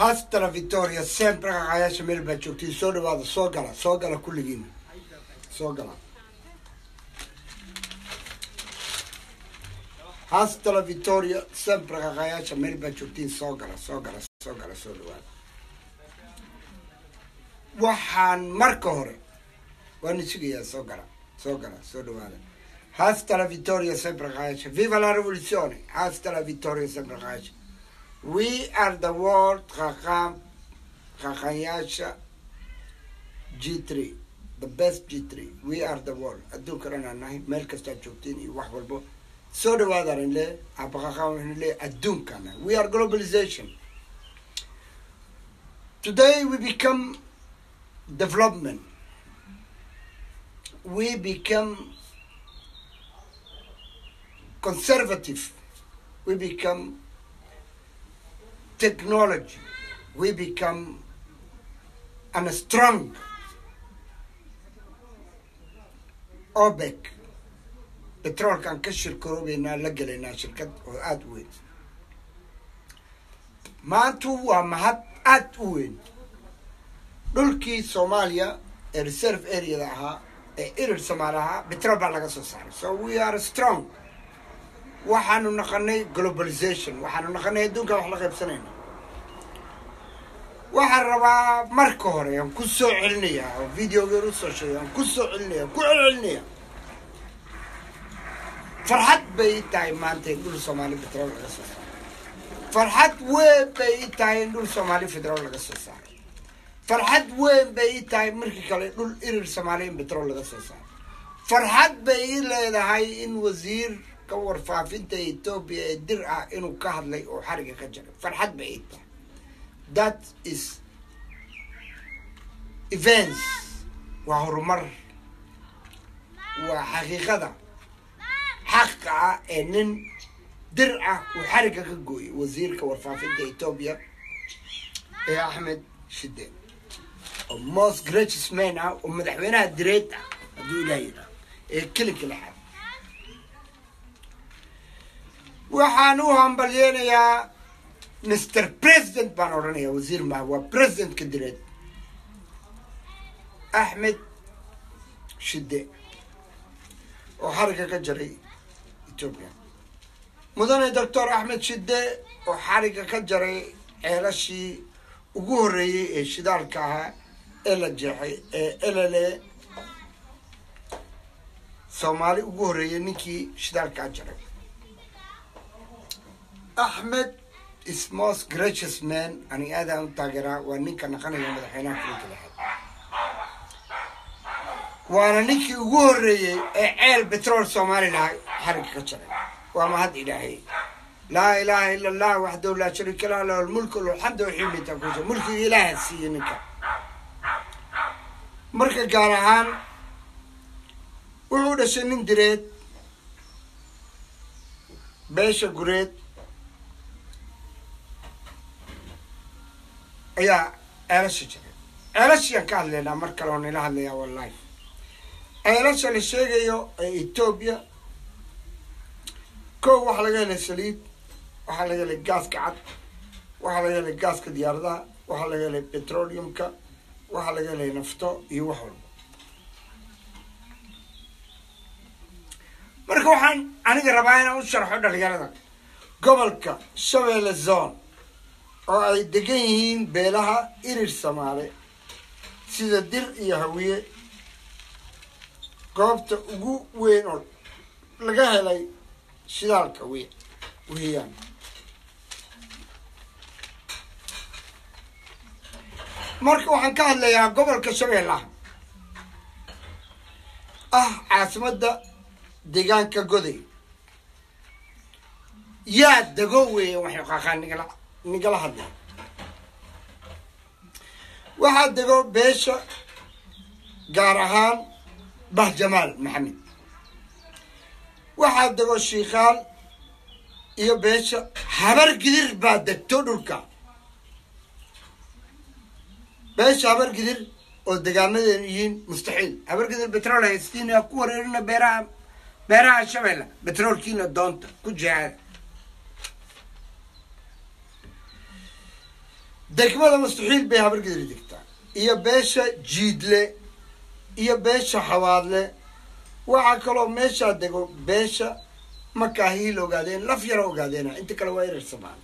hastala victoria sempre qaqayaasha meel baad joogtiin soo dhawaada soo gala soo gala kulligiina soo gala hastala victoria sempre qaqayaasha meel baad joogtiin soo gala soo gala soo gala soo dhawaada waxaan marka hore waana sugayaa soo gala soo gala soo dhawaada hasta la vittoria sempre qaqayaasha viva la revoluzione hasta la vittoria sempre qaqayaasha we are the world qaqam qaqayaasha g3 the best g3 we are the world adduunka dhan aan nahay meel kastaad joogtiin iyo wax walbo soo dhawaadaan in le abaqaqan waxaan le adduunkaan nahay we are globalization today we become development we become conservative we become technology we become and strong obek petroolkaan ka shirkaroobeynaa la gelaynaa shirkad oo aada u weyn maantu waa mahad aada u weyn dhulkii soomaaliya ee reserve areada ahaa ee irir soomaali ahaa petrol baa laga soo saaray so we are strong waxaanu naqanay globalization waxaanu naqanay adduunkan wax la qaybsanayna waxaan rabaa marka hore aan ku soo celinayaa oo videogeer usoo sheegay aan ku soo celinaya ku celcelinaya farxad bay i tahay maanta in dhul soomaali petrol laga soo saaray farxad weyn bay i tahay in dhul soomaali petrol laga soo saaray farxad weyn bay i tahay markii kale dhul irir soomaali in petrol laga soo saaray farxad bay i leedahay in wasiir ka warfaafinta etoobiya ee dir ah inuu ka hadlay oo xariga ka jaray farxad bay i tahay that is events waa horumar waa xaqiiqada xaqa ah ee nin dir ah uu xariga ka gooyay wasiirka warfaafinta etoobiya ee axmed shide oo most gracious man ah oo madaxweynaha direed ah hadduu ilaah yidhaah ee kelinka lexaad waxaan u hambalyeynayaa mr president baan odhanayaa wasiir maha waa presidentka direed axmed shide oo xariga ka jaray etoobiya mudane doctor axmed shide oo xariga ka jaray ceelashii ugu horreeyey ee shidaalka ahaa ee la jeexay ee elele soomaali ugu horreeyey ninkii shidaalkaa jaray axmed is most gracious man ani aadaan u taageeraa waa ninka naqanaya madaxweynaha kulinka lexaad waana ninkii ugu horreeyey ee ceel betrol somalilah xariga ka jaray waa mahad ilaahay laa ilaaha ila allah waxdahu laa shariika lah lahu lmulku alxamdu waximita kusa mulkiga ilaaha siiye ninka marka gaar ahaan wuxuu dhashay nin direed beesha gureed ayaa ceelasha jiray ceelashiyaan ka hadlaynaa mar kale oo nila hadlayaa wallahi ceelasha la sheegayo ee etoobiya kow waxaa laga helay saliid waxaa laga helay gaaska cad waxaa laga helay gaaska diyaaradaha waxaa laga helay petroleumka waxaa laga helay nafto iyo wax walba marka waxaan aniga rabaa inaan u sharxo dhalinyarada gobolka shabeelle zone oo ay degan yihiin beelaha irir samaale sida dir iyo hawiye goobta ugu weyn oo laga helay shidaalka we weeyaan marka waxaan ka hadlayaa gobolka shabeellaha ah caasimadda deegaanka goday yaa dego weeya waxay qaqaan nigala nigala hadlay waxaa dego beesha gaar ahaan bahjamaal maxamed waxaa dego shiikaal iyo beesha habar gidir baa degto dhulka beesha habar gidir oo degaanadeenu yihiin mustaxiil habar gidir betrol haystiina ku wareerina beeraha beeraha shabeelle betroolkiina doonta ku jihaada degmada mustaxiil bay habargidri degtaa iyo beesha jiidle iyo beesha xawaadle waxaa kaloo meeshaa dego beesha makaahiil ogaadeen laf yaro ogaadeena inta kale waa erer samaan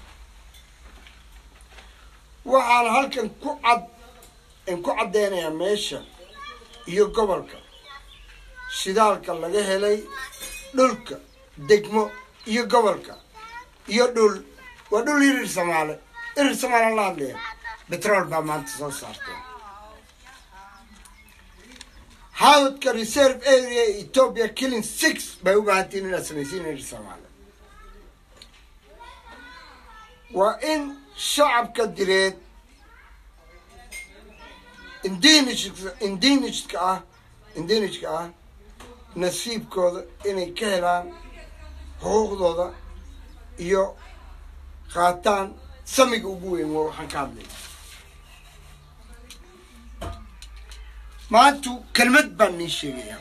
waxaan halkan ku cad ku caddeynayaa meesha iyo gobolka shidaalka laga helay dhulka degmo iyo gobolka iyo dhul waa dhul irir samaale irir samaale la hadlaya betrol baa maanta soo saartay hawdka reserve area ethiopia killing six bay u baahantiin inaad samaysiin irir samaale waa in shacabka direed indinijka indinijka ah indinijka ah nasiibkooda inay ka helaan xuquuqdooda iyo qaataan samiga ugu weyn waa waxaan ka hadlay maantu kelmad baan nii sheegayaa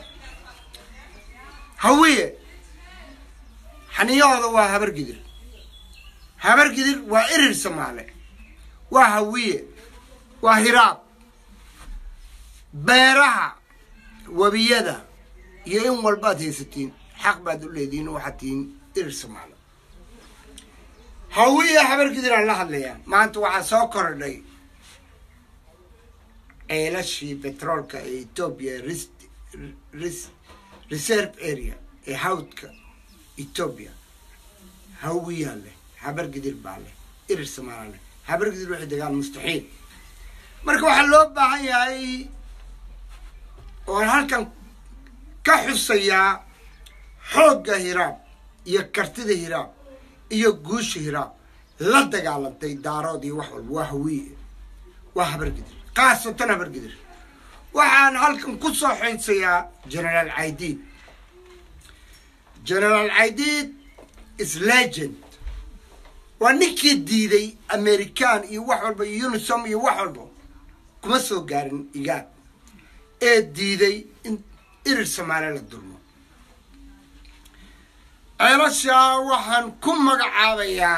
hawiye xaniyahooda waa habargidir habargidir waa irir samaale waa hawiye waa hiraab beeraha webiyada iyo in walbaad haysatiin xaq baad u leedihiin waxaad tihiin irir samaale hawiye habargidir aan la hadlayaa maanta waxaa soo kordhay ceelashii betroolka ee ethoobia reserve area ee hawdka ethoobia hawiyaa leh habargidir baa leh irir samaala leh habargidir waxay degaan mustaxiil marka waxaa loo baahan yahay oon halkan ka xusayaa xoogga hiraab iyo kartida hiraab iyo guusha hiraab la dagaalantay daarood iyo wax walba waa hawiye waa habargidir khaasatan habargidir waxaan halkan ku soo xinsayaa generaal caidiid generaal caidiid is legend waa ninkii diiday american iyo wax walba iyo unisom iyo wax walba kuma soo gaarin igaad ee diiday in irir samaale la dulmo ceelashaa waxaan ku magacaabayaa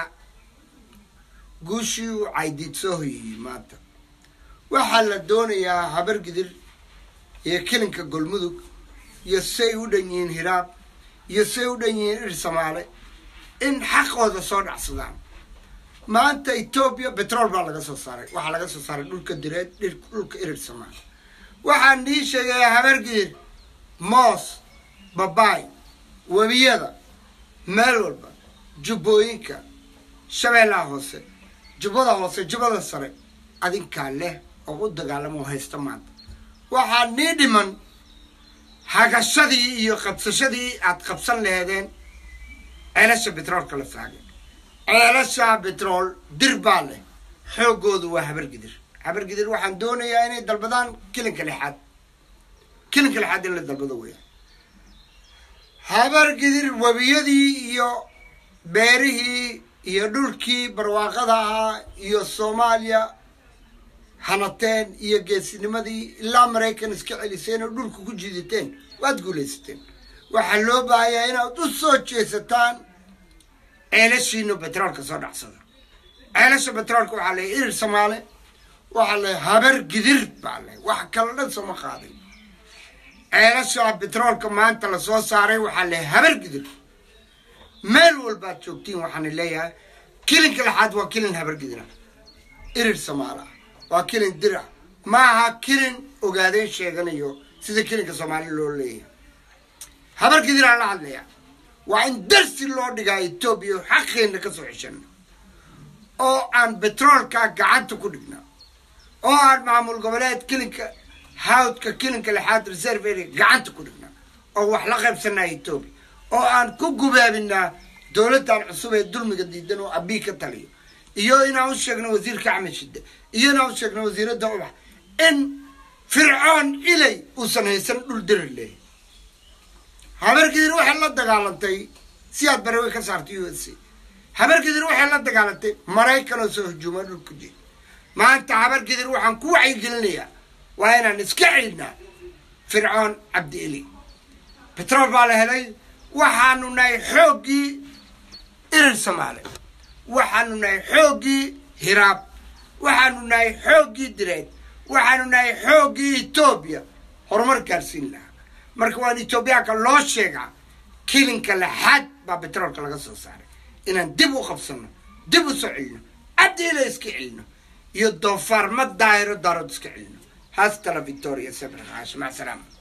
guushii uu caydiid soo hoyeyey maanta waxaa la doonayaa habargidir iyo kilinka golmudug iyo say u dhan yihiin hiraab iyo say u dhan yihiin irir samaale in xaqooda soo dhacsadaan maanta etoobiya betrol baa laga soo saaray waxaa laga soo saaray dhulka direed dhulka irir samaale waxaan nii sheegayaa habargidir moos babaay webiyada meel walba jubbooyinka shabeellaha hoose jubbada hoose jubbada sare adinkaa leh oo u dagaalamo oo haysta maanta waxaa nii dhiman hagashadii iyo qabsashadii aad qabsan laheedeen ceelasha betroolka la faagay ceelasha betrool dir baa leh xooggoodu waa habargidir habargidir waxaan doonayaa inay dalbadaan kilinka lixaad kilinka lixaad in la dalbado weya habargidir webiyadii iyo beerihii iyo dhulkii barwaaqada ahaa iyo soomaaliya hanateen iyo geesinimadii ilaa maraykan iska celiseen oo dhulka ku jiidateen waad guulaysateen waxaa loo baahayaa inaad u soo jeesataan ceelashiina betroolka soo dhacsada ceelasha betroolka waxaa leeyahy irir samaale waxaa leeyahy habar gidir baa leh wax kala dhan sooma qaaday ceelasha betroolka maanta lasoo saaray waxaa leeyahy habar gidir meel walbaad joogtiin waxaana leeyahay kilinka lexaad waa kilin habar gidira irir samaala waa kilin dira ma aha kilin ogaadeen sheeganayo sida kilinka soomaali loo leeyahay habar gidiraan la hadlayaa waa in darsi loo dhigaa etoobiya xaqeenna ka soo ceshano oo aan betroolka gacanta ku dhigna oo aan maamul goboleed kilinka hawdka kilinka lexaad reserve area gacanta ku dhigna oo wax la qaybsanaa etoobiya oo aan ku gubaabinaa dowladdan cusub ee dulmiga diidan oo abii ka taliyo iyo inaan u sheegno wasiirka axmed shide iyo inaan u sheegno wasiiradda ubax in fircoon ilay uusan haysan dhul dirir leeyahy habargidir waxay la dagaalantay si aad barawe ka saartay u s c habargidir waxay la dagaalantay maraykan oo soo hujuuma dhulku jeed maanta habargidir waxaan ku wacyigelinayaa waa inaan iska celinaa fircoon cabdi eli betrol baa la helay waxaanu nahay xooggii irir soomaali waxaanu nahay xooggii hiraab waxaanu nahay xooggii direed waxaanu nahay xooggii etoobiya horumar gaarsiin lahaa marka waan etoobiyaanka loo sheegaa kilinka laxaad baa betroolka laga soo saaray inaan dib u qabsano dib u soo celino caddiila iska celino iyo doofaar ma daahiro daarood iska celino haastala victoria sabra caasha mac salaama